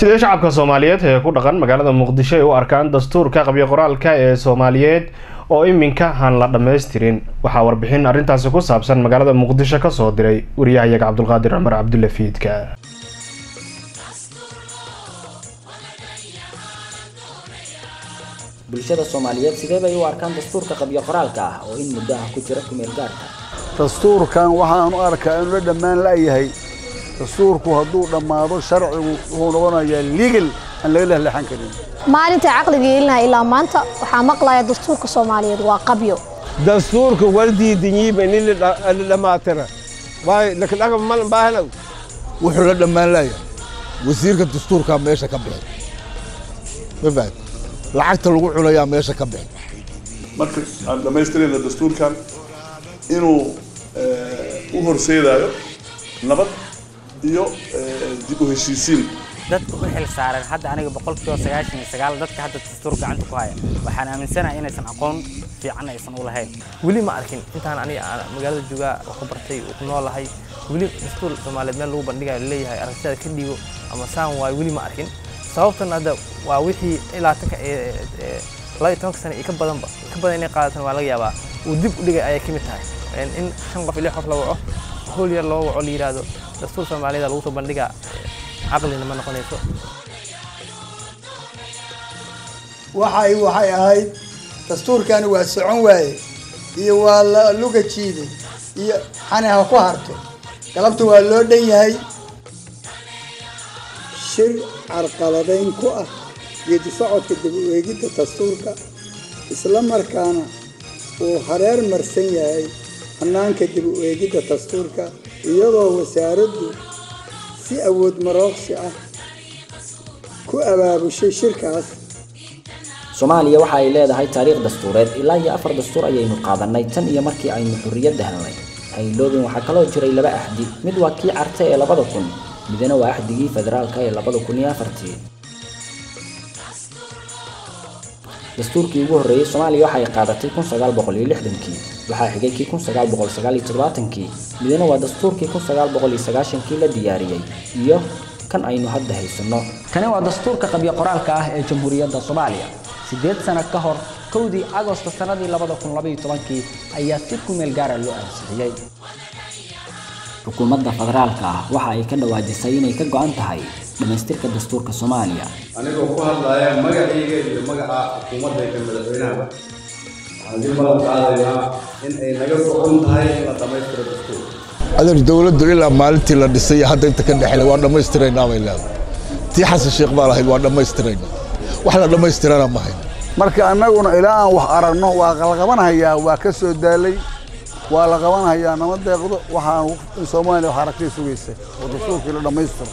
sidee shacabka soomaaliyeed ee ku dhaqan magaalada muqdisho ay u arkaan dastuurka qabyo qoraalka ee soomaaliyeed oo iminka aan la dhammaystirin waxaa warbixin arrintaasi ku saabsan magaalada muqdisho kasoo diray wariyahayaga cabdulqaadir cumar cabdulle fiidka bulshada soomaaliyeed sidee bay u arkaan dastuurka qabyo qoraalka ah oo in muddo ah ku jira kumeel gaarka dastuurkan waxaan u arkaa inuu la dhammaan la'yahay dastuurku hadduu dhammaado sharcigu wuxuu noqonayaa legal aan laga lehlexan karin maalinta caqliga yeelinaha ilaa maanta waxaa maqlaya dastuurka soomaaliyeed waa qabyo dastuurka wardiidinyiiba nin la dhammaatira waay lakadhaga malan baahanow wuxuu la dhammaan la'yahay wasiirka dastuurkaa meesha ka bixi ma fahad lacagta lagu cunayaa meesha ka bixi marka aan dhammaystirayna dastuurkan inuu u horseedayo nabad iyo dib u heshiisiin dadka u xil saaran hadda aniga boqolkiiba sagaashan iyo sagaal dadka hadda dastuur gacanta ku haya waxaan aaminsanahay inaysan aqoon fiican aysan u lahayn weli ma arkin intaan aniga aan magaalada joogaa wax ku bartay ku noolahay weli dastuur soomaaliyeed meel lagu bandhigayo leeyahay aragtida ka dhigo ama saan waayo weli ma arkin sababtan hadda waa wixii ilaa tanka laba iyo tobanka sano iyo ka badanba ka badan inay qaadatan waa laga yaabaa uu dib u dhigay ayay ka mid tahay in shan qof iyo lix qof la waco howl yar loo waco la yidhaahdo dastuur soomaaliyeed lagu soo bandhigaa caqlina ma noqonayso waxay waxay ahayd dastuurkani waa socon waaye iyo waa la luga jiiday iyo xani ha ku harto galabta waa loo dhan yahay shir carqaladayn ku ah geedi socodka dib u eegidda dastuurka isla markaana uu hareer marsan yahay hannaanka dib u eegidda dastuurka iyadoo wasaaraddu si awood marooqsi ah ku abaabushay shirkaas soomaaliya waxa ay leedahay taariikh dastuureed ilaa iyo afar dastuur ayaynu qaadanay tan iyo markii aynu xurriyadda helnay hayloobin waxaa kaloo jiray laba axdi mid waa kii carte ee labada kun midna waa axdigii federaalka ee labada kun iyo afartii dastuurkii ugu horreeyey soomaaliya waxa ay qaadatay kun sagaal boqol iyo lixdankii waxaa xigay kii kun sagaal boqol sagaal iyo toddobaatankii midna waa dastuurkii kun sagaal boqol iyo sagaashankii la diyaariyey iyo kan aynu hadda haysanno kani waa dastuurka qabyo qoraalka ah ee jamhuuriyadda soomaaliya siddeed sano ka hor kowdii agosto sannadii labada kun labaiyo tobankii ayaa si kumeel gaara loo ansixiyey xukuumadda federaalka ah waxa ay ka dhawaajisay inay ka go'an tahay dhammaystirka dastuurka soomaaliya anigoo ku hadlaya magacayga iyo magaca xukuumadayda madaxweynahaba waxaan dib balan qaadaynaa in ay naga socon tahay in la dhammaystiro dastuurka adeer dowladdu ilaa maalintii la dhisay iyo hadda inta ka dhexlay waa dhammaystiraynaa bay leedahay tii xasan sheekh baa lahayd waa dhammaystiraynaa wax la dhammaystirana ma hayn marka annaguna ilaa aan wax aragno waa la qabanhayaa waa ka soo daalay waa la qabanhayaa nama deeqdo waxaan in soomaaliya wax aragtay sugaysa oo dastuurkii la dhammaystiro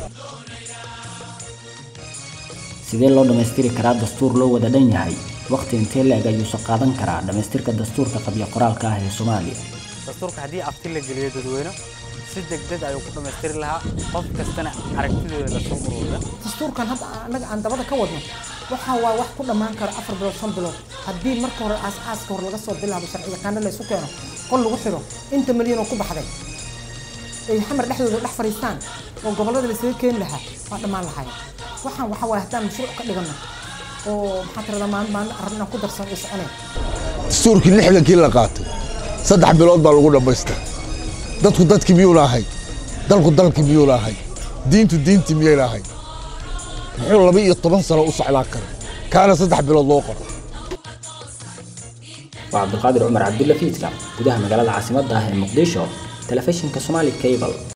sidee loo dhammaystiri karaa dastuur loo wada dhan yahay waqti intee la-eg ayuusa qaadan karaa dhammaystirka dastuurka qabyo qoraalka ah ee soomaaliya dastuurka haddii afti la geliyo dadweyne si degdeg ayuu ku dhammaystiri lahaa qof kastana aragtidooda lasoo ururiya dastuurkan hadda annaga aan dabada ka wadno waxa waa wax ku dhammaan karo afar bilood shan bilood haddii marka hore aas-aaska hore laga soo bilaabo sharci yaqaano laysu keeno qol lagu xiro inta milyan oo ku baxday ay xamar dhexdooda dhex fadhiistaan oo gobollada laysaga keeni lahaa waa dhammaan lahayn waxaan waxa waaye haddaan mashruuc ka dhigano oo maxaa tirada maalin maalin arrin aan ku darsan ay soconeen dastuurkii lixdankii la qaatay saddex bilood baa lagu dhammaystiray dadku dadkii miyuuna ahay dalku dalkii miyuuna ahay diintu diintii miyayna ahay muxuu laba iyo toban sano u socdaan kara kaana saddex bilood loo qoro waa cabdulqaadir cumar cabdulle fiidka gudaha magaalada caasimadda ah ee muqdisho telefishinka somaali cable